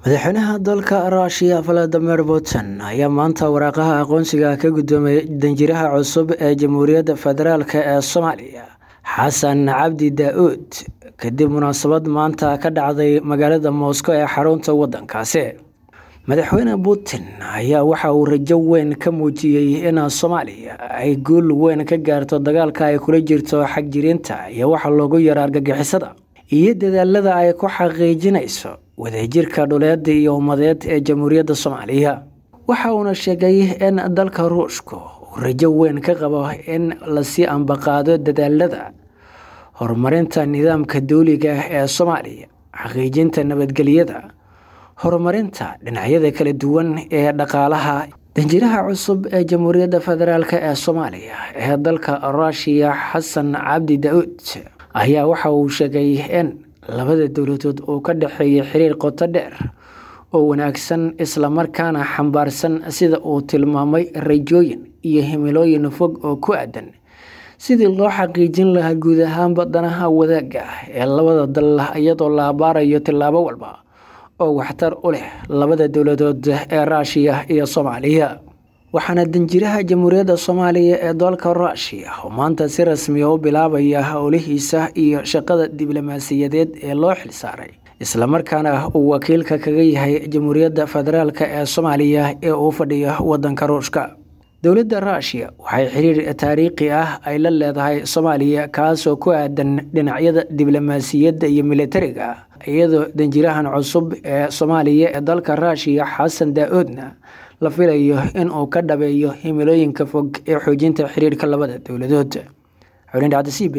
madaxweynaha dalka ruushiya valadimir putin ayaa maanta waraaqaha aqoonsiga ka guddoomay danjiraha cusub ee jamhuuriyadda federaalk ee soomaaliya xasan cabdi daa-uud kadib munaasabad maanta ka dhacday magaalada moscow ee xarunta waddankaasi madaxweyne putin ayaa waxa uu rajo weyn ka muujiyey in soomaaliya ay guul weyn ka gaarto dagaalka ay kula jirto xagjirinta iyo waxa loogu yaro argagixisada iyo dadaalada ay ku xaqiijinayso wadajirka dhuleed iyo ummadeed ee jamhuuriyadda soomaaliya waxa uuna sheegay in dalka ruushku uu rajo weyn ka qabo in lasii ambaqaado dadaalada horumarinta nidaamka dawliga ee soomaaliya xaqiijinta nabadgelyada horumarinta dhinacyada kala duwan ee dhaqaalaha danjiraha cusub ee jamhuuriyadda federaalk ee soomaaliya ee dalka ruushiya xasan cabdi daa-uud ayaa waxa uu sheegay in labada dowladood uu ka dhexeeya xiriir qoto dheer oo wanaagsan islamarkaana xambaarsan sida uu tilmaamay rajooyin iyo himilooyin fog oo ku aadan sidii loo xaqiijin lahaa guud ahaanba danaha wadaagga ee labada dal iyadoo la abaarayo tillaabo walba oo waxtar u leh labada dowladood ee ruushiya iyo soomaaliya waxaana danjiraha jamhuuriyadda soomaaliya ee dalka ruushiya oo maanta si rasmiya u bilaabaya howlihiisa iyo shaqada diblomaasiyadeed ee loo xilsaaray islamarkaana uu wakiilka kaga yahay jamhuuriyadda federaalk ee soomaaliya ee uu fadhiyo wadanka ruushka dowladda ruushiya waxay xiriir taariikhi ah ay la leedahay soomaaliya kaasoo ku aadan dhinacyada diblomaasiyadda iyo militariga iyadoo danjirahan cusub ee soomaaliya ee dalka ruushiya xasan daa-uudna la filayo in uu ka dhabeeyo himilooyinka fog ee xoojinta xiriirka labada dowladood xulindhacdasiib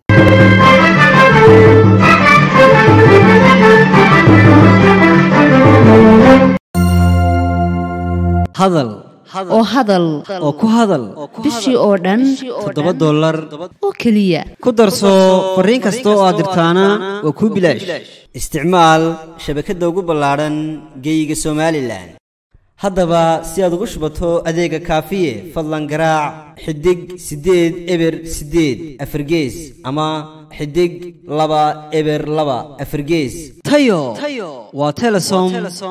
hadal oo hadal oo ku hadal bishii oo dhan toddoba dollar oo keliya ku darso fariin kasta oo aad dirtaana waa kuu bilaash isticmaal shabakadda ugu ballaadhan geeyiga somalilan haddaba si aad ugu shubato adeega kaafiye fadlan garaac xidig siddeed eber siddeed afargees ama xidig laba eber laba afargees tayo waa telesom